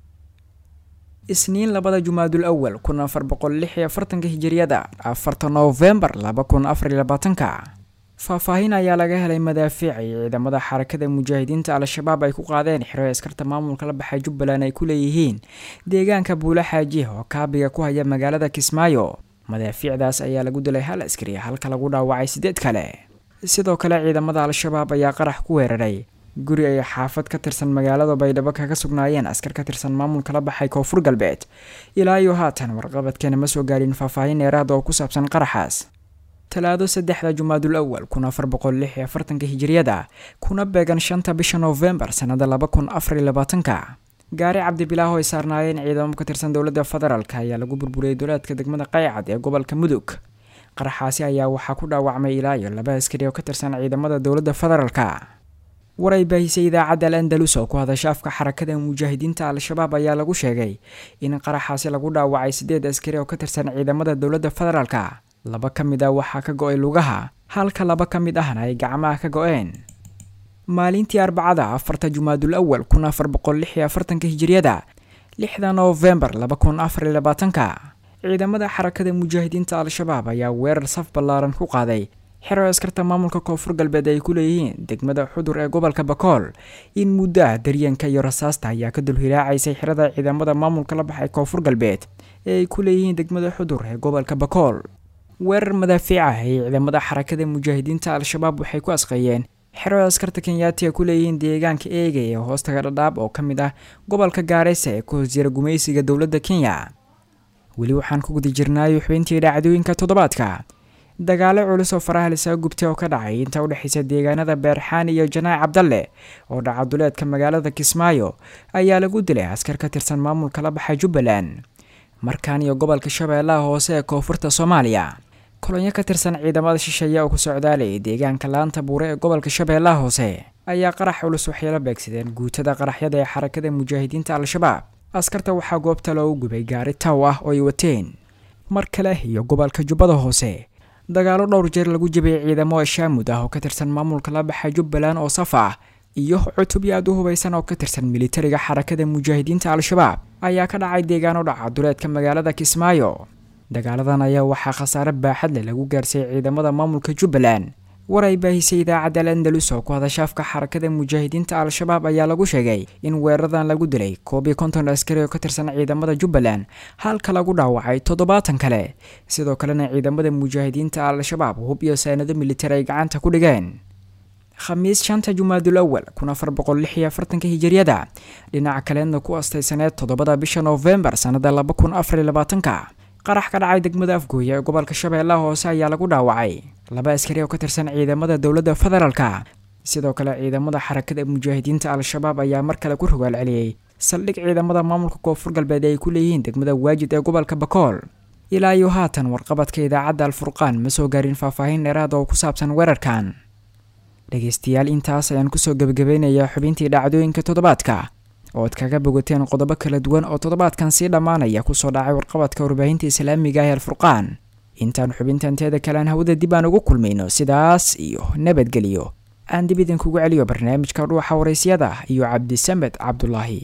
isniin labada jumaadul awal kun afar boqol lix iyo afartanka hijiriyada afarta noofembar laba kun afar iyo labaatanka faahfaahin ayaa laga helay madaafiic ay ciidamada xarakada mujaahidiinta al-shabaab ay ku qaadeen xiro askarta maamulka la baxay jubbaland ay ku leeyihiin deegaanka buule xaaji oo kaabiga ku haya magaalada kismaayo madaafiicdaas ayaa lagu dilay hal askari halka lagu dhaawacay sideed kale sidoo kale ciidamada al-shabaab ayaa qarax ku weeraray guri ay xaafad ka tirsan magaalada baydhabo kaga sugnaayeen askar ka tirsan maamulka la baxay koonfur galbeed ilaa iyo haatan warqabadkeena ma soo gaarin faahfaahin dheeraada oo ku saabsan qaraxaas talaado saddexda jumaadul awal kun afar boqol lix iyo afartanka hijiriyada kuna beegan shanta bisha noofembar sannada laba kun afar iyo labaatanka gaari cabdibilaaho ay saarnaayeen ciidamo ka tirsan dowladda federaalk ayaa lagu burburiyey duleedka degmada qaycad ee gobolka mudug qaraxaasi ayaa waxaa ku dhaawacmay ilaa iyo laba askari oo ka tirsan ciidamada dowladda federaalka war ay baahisay idaacadda al andalus oo ku hadasha afka xarakada mujaahidiinta al-shabaab ayaa lagu sheegay in qaraxaasi lagu dhaawacay sideed askari oo ka tirsan ciidamada dowladda federaalka laba ka mid ah waxaa ka go-ay lugaha halka laba ka mid ahna ay gacmaha ka go-een maalintii arbacada afarta jumaadul awal kun afar boqol lix iyo afartanka hijiriyada lixda noofembar laba kun afar iyo labaatanka ciidamada xarakada mujaahidiinta al-shabaab ayaa weerar saf ballaaran ku qaaday xero askarta maamulka koonfur galbeed ay ku leeyihiin degmada xudur ee gobolka bakool in muddaha daryanka iyo rasaasta ayaa ka dulhilaacaysay xerada ciidamada maamulka la baxay koonfur galbeed ee ay ku leeyihiin degmada xudur ee gobolka bakool weerar madaafiic ah ee ciidamada xarakada mujaahidiinta al-shabaab waxay ku asqeeyeen xero askarta kenyaati ay ku leeyihiin deegaanka eega ee hoostaga dhadhaab oo ka mid ah gobolka gaareysa ee ku hoos jira gumaysiga dowladda kenya weli waxaan ku guda jirnaayo xubintii dhacdooyinka toddobaadka dagaalo culus oo faraha lisaga gubtay oo ka dhacay inta udhexaysa deegaanada beerxaan iyo janaac cabdalle oo dhaca duleedka magaalada kismaayo ayaa lagu dilay askar ka tirsan maamulka la baxay jubbaland markaan iyo gobolka shabeellaha hoose ee koonfurta soomaaliya kolonyo ka tirsan ciidamada shisheeye oo ku socdaalayay deegaanka laanta buure ee gobolka shabeellaha hoose ayaa qarax culus waxay la beegsadeen guutada qaraxyada ee xarakada mujaahidiinta al-shabaab askarta waxaa goobta loogu gubay gaari taw ah oo ay wateen mar kale iyo gobolka jubbada hoose dagaalo dhowr jeer lagu jabiyay ciidamo ashaamud ah oo ka tirsan maamulka la baxay jubbaland oo saf ah iyo cutubyo aad u hubaysan oo ka tirsan militariga xarakada mujaahidiinta al-shabaab ayaa ka dhacay deegaano dhaca duleedka magaalada kismaayo dagaaladan ayaa waxaa khasaare baaxad leh lagu gaarsiiyey ciidamada maamulka jubbaland war ay baahisay idaacadda al andalus oo ku hadasha afka xarakada mujaahidiinta al-shabaab ayaa lagu sheegay in weeraradan lagu dilay koob iyo konton askari oo ka tirsan ciidamada jubbaland halka lagu dhaawacay toddobaatan kale sidoo kalena ciidamada mujaahidiinta al-shabaab hub iyo saanado militari ay gacanta ku dhigeen khamiis shanta jumaadul awal kun afar boqol lix iyo afartanka hijiriyada dhinaca kaleedna ku astaysaneed toddobada bisha noofembar sannada laba kun afar iyo labaatanka qarax ka dhacay degmada afgooya ee gobolka shabeellaha hoose ayaa lagu dhaawacay laba askari oo ka tirsan ciidamada dowladda federaalka sidoo kale ciidamada xarakada mujaahidiinta al-shabaab ayaa mar kale ku rogaal celiyey saldhig ciidamada maamulka koonfur galbeed ay ku leeyihiin degmada waajid ee gobolka bakool ilaa iyo haatan warqabadka idaacadda alfurqaan ma soo gaarin faahfaahin dheeraad oo ku saabsan weerarkan dhegeystayaal intaas ayaan kusoo gebagabeynayaa xubintii dhacdooyinka toddobaadka oo ad kaga bogateen qodobo kala duwan oo toddobaadkan sii dhammaanaya kusoo dhacay warqabadka warbaahinta islaamiga ah ee alfurqaan intaan xubintanteeda kalean hawada dib aan ugu kulmayno sidaas iyo nabadgelyo aan dib idinkugu celiyo barnaamijka dhuuxa waraysyada iyo cabdisamed cabdulaahi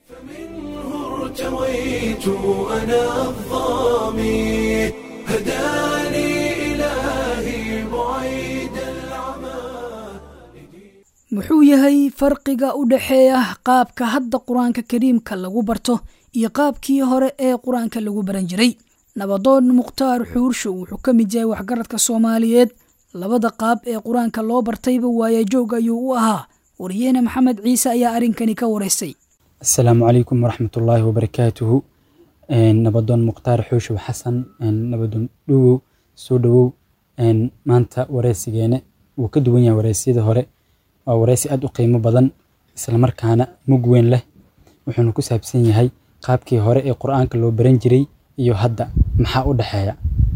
ارتويت أنا الظامي هداني إلهي بعيد العمى muxuu yahay farqiga u dhexeeya qaabka hadda qur-aanka kariimka lagu barto iyo qaabkii hore ee qur-aanka lagu baran jiray nabadoon mukhtaar xuurshow wuxuu ka mid yahay waxgaradka soomaaliyeed labada qaab ee qur-aanka loo bartayba waaya joog ayuu u ahaa wariyeene maxamed ciise ayaa arrinkani ka waraystay asalaamu calaykum waraxmatullaahi wabarakaatuhu nabadoon mukhtaar xuushow xasan nabadoon dhowow soo dhowow maanta wareysigeene wuu ka duwan yahay wareysiyada hore waa wareysi aad u qiimo badan islamarkaana mug weyn leh wuxuuna ku saabsan yahay qaabkii hore ee qur-aanka loo baran jiray iyo hadda maxaa u dhexeeya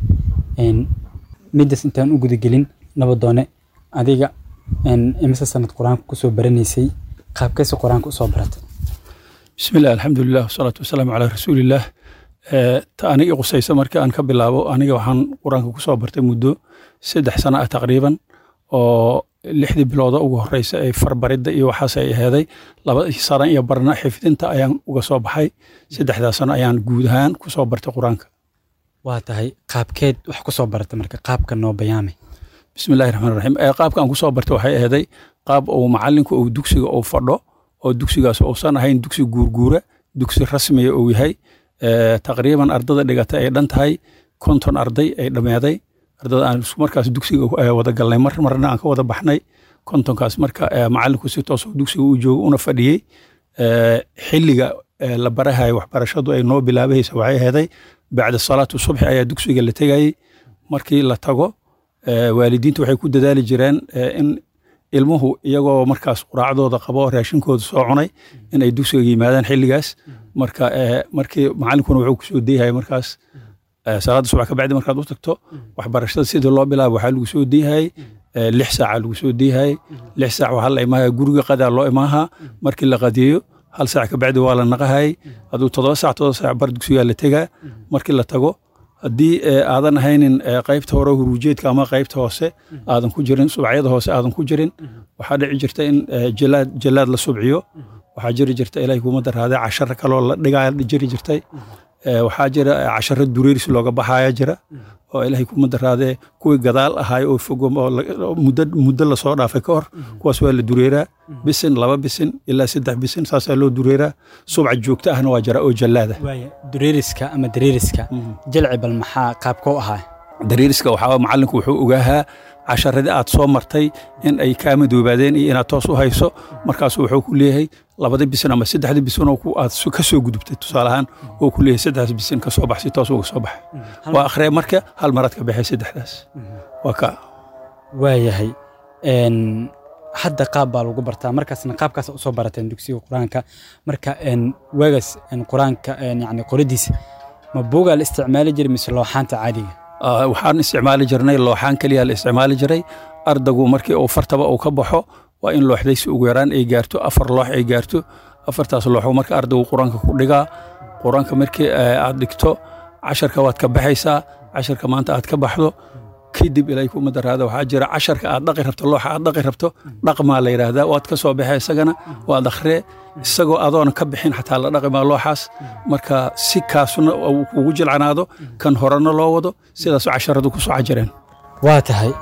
midaas intaan u gudagelin nabadoone adiga imise sanad qur-aanka kusoo baranaysay qaabkeese qur-aanka usoo baratay bismillahi alxamdulilah wasalaatu wasalaamu calaa rasuulillaah ta aniga qusaysa markii aan ka bilaabo aniga waxaan qur-aanka kusoo bartay muddo saddex sano ah taqriiban oo lixdii bilooda ugu horeysa ee farbaridda iyo waxaas ay aheeday laba sano iyo barna xifdinta ayaan uga soo baxay saddexdaa sano ayaan guud ahaan kusoo bartay qur-aanka waa tahay qaabkeed wax kusoo baratay marka qaabka noo bayaamay bismillahi raxmaan raxiim qaabka aan kusoo bartay waxay aheeday qaab uu macalinku uu dugsiga uu fadho oo dugsigaas uusan ahayn dugsi guurguura dugsi rasmiya uu yahay taqriiban ardada dhigata ay dhan tahay konton arday ay dhammeeday ardada aan markaas dugsiga wada galnay mar marna aan ka wada baxnay kontonkaas marka macalinku si toos dugsiga u joogo una fadhiyey xilliga la barahayo waxbarashadu ay noo bilaabaysa waxay aheeday bacda salaatu subxi ayaa dugsiga la tegayey markii la tago waalidiintu waxay ku dadaali jireen in ilmuhu iyagoo markaas quraacdooda qabo raashinkooda soo cunay in ay dugsiga yimaadaan xilligaas marka markii macalinkuna wuxuu kusoo deyahay markaas salaada subax ka bacdi markaad u tagto waxbarashada sidii loo bilaabo waxaa lagu soo deyahay lix saaca lagu soo deyahay lix saac waxaa la imaahaya guriga qadaa loo imaahaa markii la qadiyo hal saac ka bacdi waa la naqahayay aduu toddoba saac toddoba saac bar dugsigaa la tegaa markii la tago haddii aadan ahaynin qaybta hore huruujeedka ama qaybta hoose aadan ku jirin subacyada hoose aadan ku jirin waxaa dhici jirta in jalaad jalaad la subciyo waxaa jiri jirta ilaahay kuma daraade casharo kaloo la dhigaa jiri jirtay waxaa jira casharo dureeris looga baxaya jira oo ilaahay kuma daraadee kuwii gadaal ahaay oo fogo muddo muddo lasoo dhaafay ka hor kuwaas waa la dureeraa bisin laba bisin ilaa saddex bisin saasaa loo dureeraa subca joogto ahna waa jira oo jallaada dureeriska ama dareeriska jalci bal maxaa qaabkoo ahaa dareeriska waxaa macalinku wuxuu ogaahaa casharadii aad soo martay in ay kaa madoobaadeen iyo inaad toos u hayso markaasu wuxuu ku leeyahay labada bisin ama saddexda bisin oo aad ka soo gudubtay tusaale ahaan oo ku leeyahay saddexdaas bisin ka soo bax si toos uga soo baxay waa akhriya marka hal maraad ka baxay saddexdaas waa ka waayahay hadda qaab baa lagu bartaa markaasna qaabkaas usoo barateen dugsiga qur-aanka marka waagaas qur-aanka yani qoradiisa ma buugaa la isticmaali jiray mise looxaanta caadiga waxaan isticmaali jirnay looxaan keliya la isticmaali jiray ardagu markii uu fartaba uu ka baxo waa in looxdaysi ugu yaraan ay gaarto afar loox ay gaarto afartaas looxo marka ardaygu qur-aanka ku dhigaa qur-aanka markii aad dhigto casharka waad ka baxaysaa casharka maanta aad ka baxdo kadib ilaahay kuma daraada waxaa jira casharka aad dhaqi rabto looxa aad dhaqi rabto dhaqmaa la yidhaahdaa waad ka soo baxee isagana waad akhree isagoo adoona ka bixin xataa la dhaqi maa looxaas marka si kaasuna uu kugu jilcanaado kan horena loo wado sidaasu casharadu ku soo cajireen waa tahay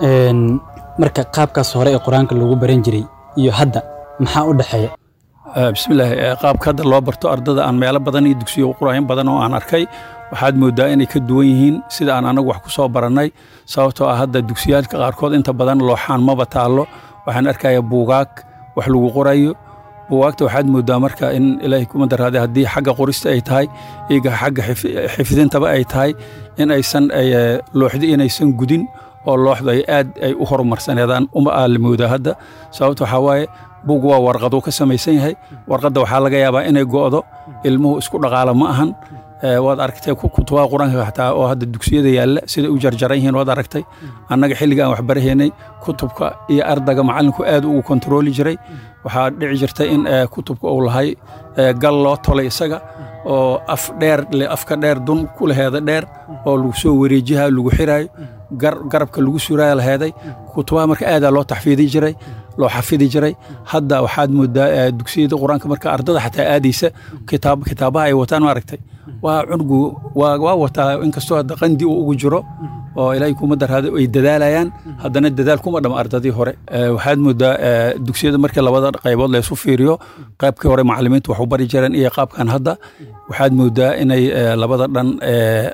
marka qaabkaas hore ee qur-aanka lagu baran jiray iyo hadda maxaa u dhexeeya bismillaahi qaabka hadda loo barto ardada aan meelo badan iyo dugsiyo quraayin badan oo aan arkay waxaad moodaa inay ka duwan yihiin sida aan anagu wax ku soo barannay sababtoo ah hadda dugsiyaalka qaarkood inta badan looxaan maba taallo waxaan arkayaa buugaag wax lagu qorayo buugaagta waxaad moodaa marka in ilaahay kuma daraade haddii xagga qorista ay tahay iyaga xagga xifdintaba ay tahay in aysan looxdi inaysan gudin oo looxdu ay aad ay u horumarsaneedaan uma aa la moodaa hadda sababta waxaa waaye buug waa warqaduu ka samaysan yahay warqadda waxaa laga yaabaa inay go'do ilmuhu isku dhaqaala ma ahan waad aragtay kutubaha qur-aanka xataa oo hadda dugsiyada yaalla siday u jarjaran yihiin waad aragtay annaga xilliga aan waxbarahaynay kutubka iyo ardaga macallinku aad ugu kontarooli jiray waxaa dhici jirta in kutubka uu lahay gal loo tolay isaga oo af dheer afka dheer dun ku laheeda dheer oo lagu soo wareejiha lagu xiraayo garabka lagu suraya laheeday kutubaha marka aadaa loo taxfiidi jiray loo xafidi jiray hadda waxaad moodaa dugsiyada qur-aanka marka ardada xataa aadaysa kitaabaha ay wataan maaragtay waa cunugu waa wataa inkastoo hadda qandi uu ugu jiro oo ilaahay kuma daraada ay dadaalayaan haddana dadaal kuma dhama ardadii hore waxaad moodaa dugsiyada markii labada qaybood laysu fiiriyo qaybkii hore macallimiintu wax u bari jireen iyo qaabkan hadda waxaad moodaa inay labada dhan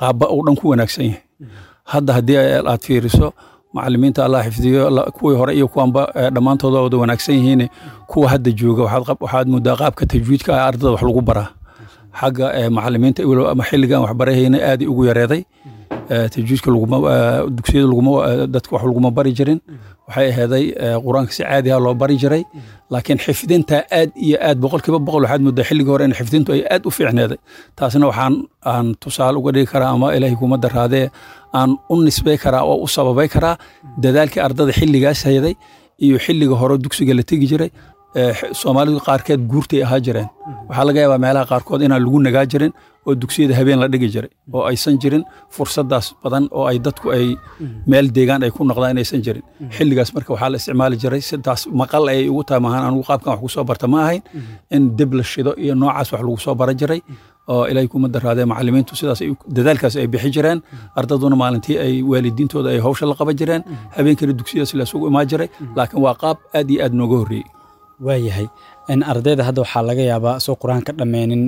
qaabba uu dhan ku wanaagsan yahay hadda haddii aad fiiriso macalimiinta allah xifdiyo kuwii hore iyo kuwanba dhammaantooda wada wanaagsan yihiin kuwa hadda jooga waxaad moodaa qaabka tajwiidka ah ardada wax lagu baraa xagga macalimiinta ama xilligan waxbarahayna aaday ugu yareeday tajwiidka dugsiyada dadka wax laguma bari jirin waxay aheeday qur-aanka si caadi ah loo bari jiray laakiin xifdinta aad iyo aad boqolkiiba boqol waxaad moodaa xilligii hore in xifdintu ay aad u fiicneeday taasna waxaan aan tusaale uga dhigi karaa ama ilaahay kuma daraadee aan u nisbay karaa oo u sababay karaa dadaalkii ardada xilligaas hayday iyo xilliga hore dugsiga la tegi jiray soomaalidu qaarkeed guurtay ahaa jireen waxaa laga yaabaa meelaha qaarkood inaan lagu nagaa jirin oo dugsiyada habeen la dhigi jiray oo aysan jirin fursadaas badan oo ay dadku ay meel deegaan ay ku noqdaan inaysan jirin xilligaas marka waxaa la isticmaali jiray sidaas maqal ay ugu tahay maahan anugu qaabkan wax ku soo barta ma ahayn in dib la shido iyo noocaas wax lagu soo bara jiray oo ilaahay kuma daraadee macalimiintu sidaas dadaalkaas ay bixi jireen ardaduna maalintii ay waalidiintooda ay hawsha la qaban jireen habeenkana dugsiyadaas la isugu imaan jiray laakiin waa qaab aad iyo aad nooga horreeyey waayahay ardayda hadda waxaa laga yaabaa soo qur-aanka dhammeynin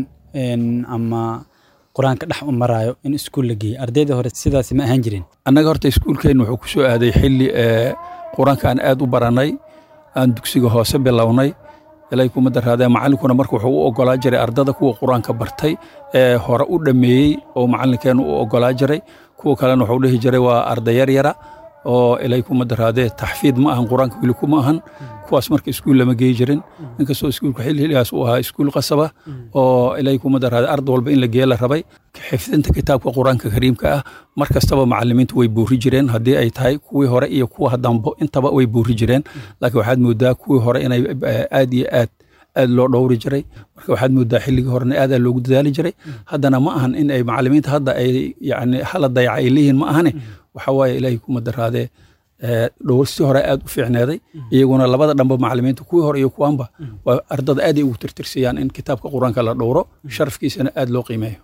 ama qur-aanka dhex maraayo in iskuul la geeyo ardayda hore sidaasi ma ahaan jirin annaga horta iskuulkeennu wuxuu ku soo aaday xilli qur-aanka aan aad u barannay aan dugsiga hoose bilownay ilaahay kuma daraadee macallinkuna marka wuxuu u oggolaa jiray ardada kuwa qur-aanka bartay ee hore u dhammeeyey oo macallinkeennu u oggolaa jiray kuwa kalena wuxuu dhihi jiray waa arday yar yara oo ilaahay kuma daraadee taxfiid ma ahan qur-aanka weli kuma ahan kuwaas marka iskuul lama geeyi jirin inkastoo iskuulka xilligaas uu ahaa iskuul qasaba oo ilaahay kuma daraadee arday walba in la geeya la rabay xifdinta kitaabka qur-aanka kariimka ah mar kastaba macalimiintu way buuri jireen haddii ay tahay kuwii hore iyo kuwa dambo intaba way buuri jireen laakiin waxaad moodaa kuwii hore inay aad iyo aad aad loo dhowri jiray marka waxaad moodaa xilligii horena aadaa loogu dadaali jiray haddana ma ahan in ay macalimiinta hadda ay yani hala dayaca ay leeyihiin ma ahane waxa waaye ilaahay kuma daraadee dhowrsi hore aad u fiicneeday iyaguna labada dhanba macalimiinta kuwii hore iyo kuwanba waa ardada aaday ugu tirtirsiyaan in kitaabka qur-aanka la dhowro sharafkiisana aad loo qiimeeyo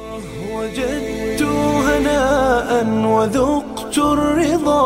وجدت هناء وذقت الرضا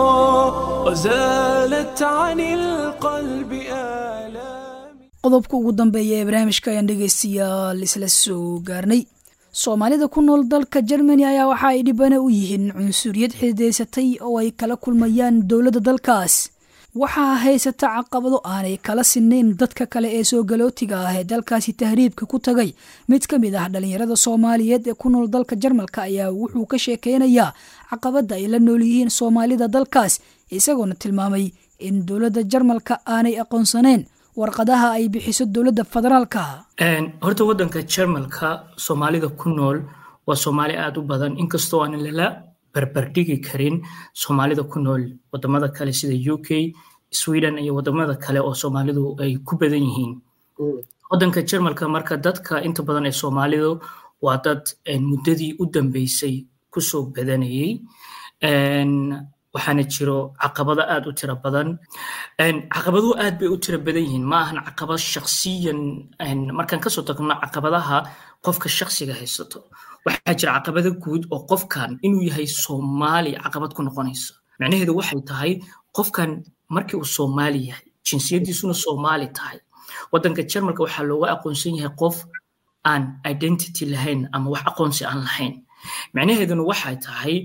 وزالت عن القلب آلام qodobka ugu dambeeya ee barnaamijka ayaan dhegaystayaal isla soo gaarnay soomaalida ku nool dalka jermani ayaa waxa ay dhibana u yihiin cunsuriyad xididaysatay oo ay kala kulmayaan dowladda dalkaas waxaa haysata caqabado aanay kala sinnayn dadka kale ee soo galootiga ah ee dalkaasi tahriibka ku tagay mid ka mid ah dhallinyarada soomaaliyeed ee ku nool dalka jarmalka ayaa wuxuu ka sheekeynayaa caqabadda ay la nool yihiin soomaalida dalkaas isagoona tilmaamay in dowladda jarmalka aanay aqoonsaneen warqadaha ay bixiso dowladda federaalka horta wadanka jarmalka soomaalida ku nool waa soomaali aada u badan inkastoo aan lala barbardhigi karin soomaalida ku nool wadamada kale sida u k sweden iyo wadamada kale oo soomaalidu ay ku badan yihiin wadanka jarmalka marka dadka inta badan ee soomaalidu waa dad muddadii u dambeysay kusoo badanayey waxaana jiro caqabado aad u tiro badan caqabaduhu aad bay u tiro badan yihiin ma ahan caqabad shaksiyan markaan kasoo tagno caqabadaha qofka shaksiga haysato waxaa jira caqabado guud oo qofkan inuu yahay soomaali caqabad ku noqonaysa macnaheedu waxay tahay qofkan markii uu soomaali yahay jinsiyadiisuna soomaali tahay wadanka jarmalka waxaa looga aqoonsan yahay qof aan identity lahayn ama wax aqoonsi aan lahayn macnaheeduna waxay tahay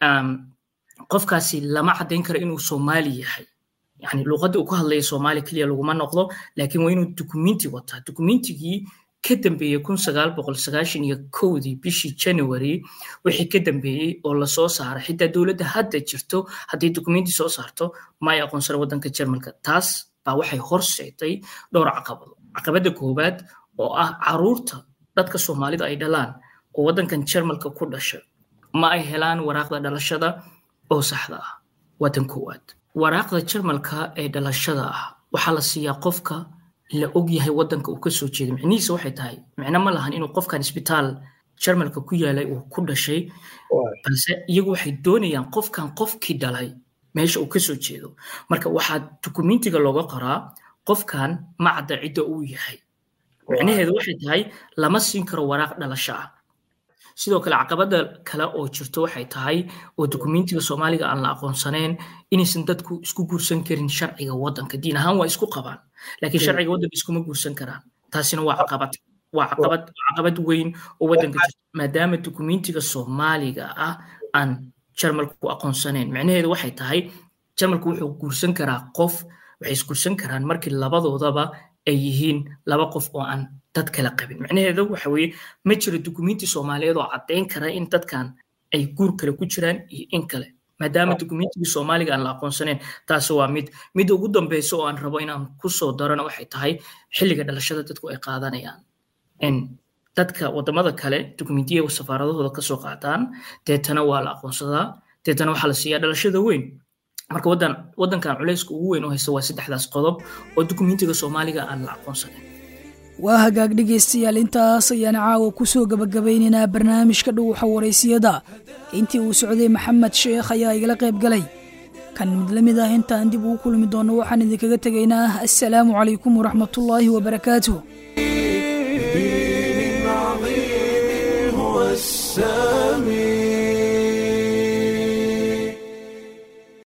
qofkaasi lama caddayn karo inuu soomaali yahay yani luuqadda uu ku hadlaya soomaali keliya laguma noqdo laakiin waa inuu dukumenti wataa dukumentigii ka dambeeyey kun sagaal boqol sagaashan iyo kowdii bishii january wixii ka dambeeyey oo lasoo saaray xitaa dowladda hadda jirto haddii dukumenti soo saarto ma ay aqoonsana waddanka jarmalka taas baa waxay horseetay dhowr caqabado caqabadda koowaad oo ah caruurta dadka soomaalida ay dhalaan oo waddankan jarmalka ku dhasha ma ay helaan waraaqda dhalashada oo saxda ah waa tan koowaad waraaqda jarmalka ee dhalashada ah waxaa la siiyaa qofka la og yahay waddanka uu ka soo jeedo micnihiisa waxay tahay micno ma lahan inuu qofkan isbitaal jarmalka ku yaalay uu ku dhashay balse iyagu waxay doonayaan qofkan qofkii dhalay meesha uu ka soo jeedo marka waxaa dukumentiga looga qoraa qofkan ma cadda cidda uu yahay micnaheedu waxay tahay lama siin karo waraaq dhalasho ah sidoo kale caqabada kale oo jirto waxay tahay oo dukumentiga soomaaliga aan la aqoonsanayn inaysan dadku isku guursan karin sharciga waddanka diin ahaan waa isku qabaan laakiin sharciga waddanka iskuma guursan karaan taasina waa caqabad waa caqabad caqabad weyn oo waddanka jirta maadaama dukumentiga soomaaliga ah aan jarmalku ku aqoonsanayn micnaheedu waxay tahay jarmalku wuxuu guursan karaa qof waxay isguursan karaan markii labadoodaba ay yihiin laba qof oo aan dad kala qabin micnaheedu waxa weeye ma jiro dukumenti soomaaliyeed oo caddayn kara in dadkan ay guur kale ku jiraan iyo in kale maadaama dukumentigii soomaaliga aan la aqoonsanayn taasi waa mid midda ugu dambeysa oo aan rabo inaan kusoo darana waxay tahay xilliga dhalashada dadku ay qaadanayaan dadka wadamada kale dukumentiya safaaradahooda kasoo qaataan deetana waa la aqoonsadaa deetana waxaa la siiyaa dhalashada weyn marka wadan wadankan culayska ugu weyn oo haysta waa saddexdaas qodob oo dukumentiga soomaaliga aan la aqoonsanayn waa hagaag dhegaystayaal intaas ayaan caawa ku soo gebagabaynaynaa barnaamijka dhuuxa waraysiyada intii uu socday maxamed sheekh ayaa igala qayb galay kan mid la mid ah intaan dib ugu kulmi doonno waxaan idinkaga tegaynaa assalaamu calaykum waraxmatullaahi wabarakaatuh السلام